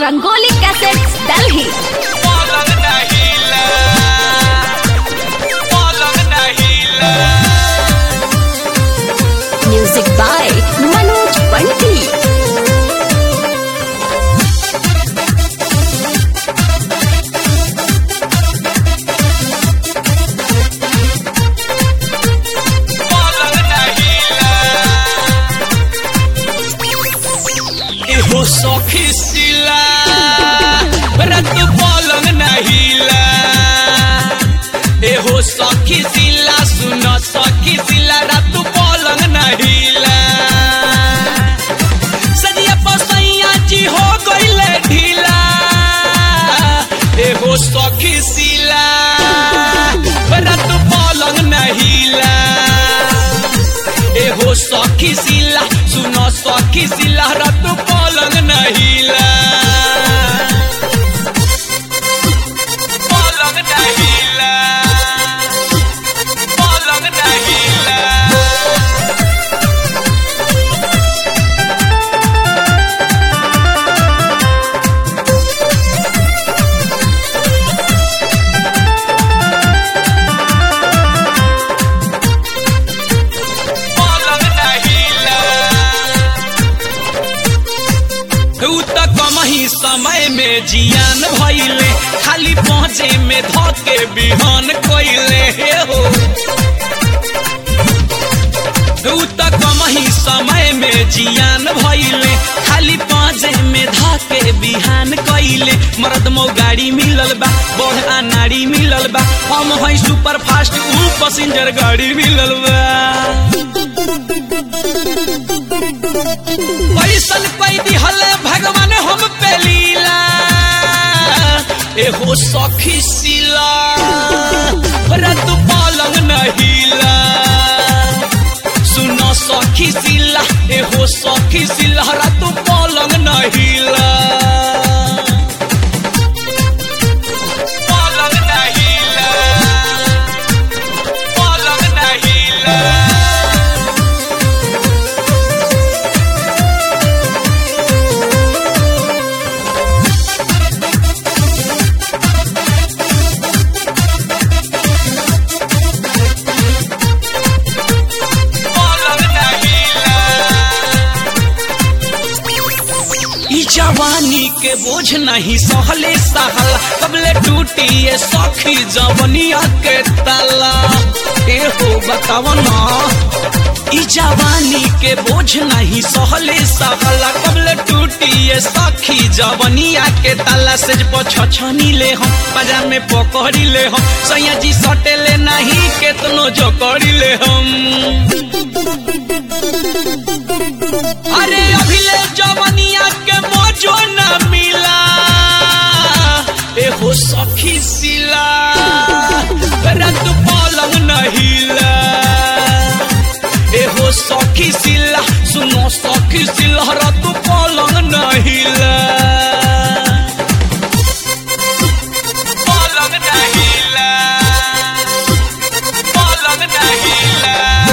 rangoli cassettes Delhi पलंग नहीं ला पलंग नहीं ला म्यूजिक बाय मनोज पंटी पलंग नहीं ला एहो सखी सिला रत पलंग नहीं ला एहो सखी सिला सुन सखी सिला रत पलंग नहीं ला सदिया पसैया जी हो गईले ढीला एहो सखी सिला रत पलंग नहीं ला एहो सखी सिला सुनो सखी सिला रत पलंग नहिला पलंग नहिला पलंग नहिला पलंग नहिला उ त कमही समय में जियान भइले खाली पहुँचे में धके बिहान कइले हे हो उ त कमही समय में जियान भइले खाली पाँचे में धके बिहान कइले मर्द मो गाड़ी मिलल बा बढ़ नाड़ी मिलल बा हम है सुपर फास्ट उ पैसेंजर गाड़ी मिलल बा पैसन पैदी हले भगवान हम पे लीला एहो सखी सिला रत पलंग नहिला सुनो सखी सिला एहो सखी सिला रत पलंग नहिला पलंग नहिला पलंग नहिला पलंग नहिला ई जवानी के बोझ नहीं सहले सहल कबले टूटी ये सखी जवनिया के तला ए हो बताव ना ई जवानी के बोझ नहीं सहले सहल कबले टूटी ये सखी जवनिया के तला से छछनी ले हम बाजार में पकड़ी ले हम सैया जी सटे ले नहीं केतनो जकड़ी ले हम अरे अभिले जवनिया के मोजो न मिला एहो सखी सिला रत पलंग नहिला एहो सखी सिला सुनो सखी सिला रत पलंग नहिला पलंग नहिला पलंग नहिला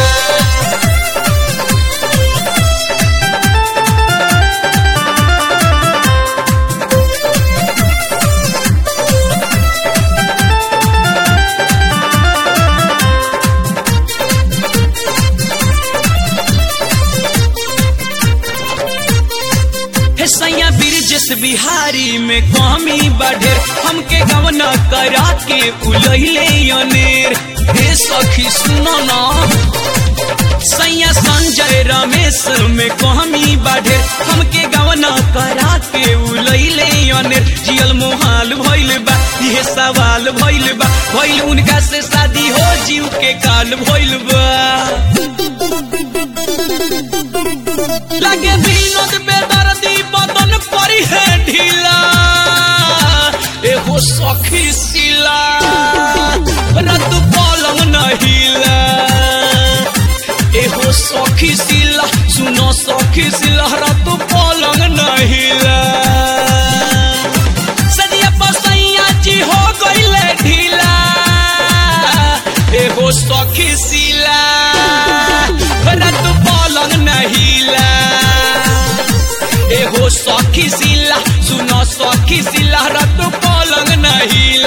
हे सैया ब्रिजेश बिहारी में कमी बढ़ेर हमके गवना करा के उलहिले अनेर हे सखी सुनो ना सैया संजय रमेश में कमी बढ़ेर हमके गवना करा के उलहिले अनेर जियल मोहाल भइल बा इहे सवाल भइल बा भइल उनका से शादी हो जीव के काल भइल बा लगे विनोद बेदर्दी बदन परी है ढीला एहो सखी सिला रत पलंग नहिला एहो सखी सिला सुनो सखी सिला रत पलंग नहिला सदिया पसैया जी हो गईले ढीला एहो सखी सिला रत ढीला सुनो सखी सिलहरा तो पलंग न हिला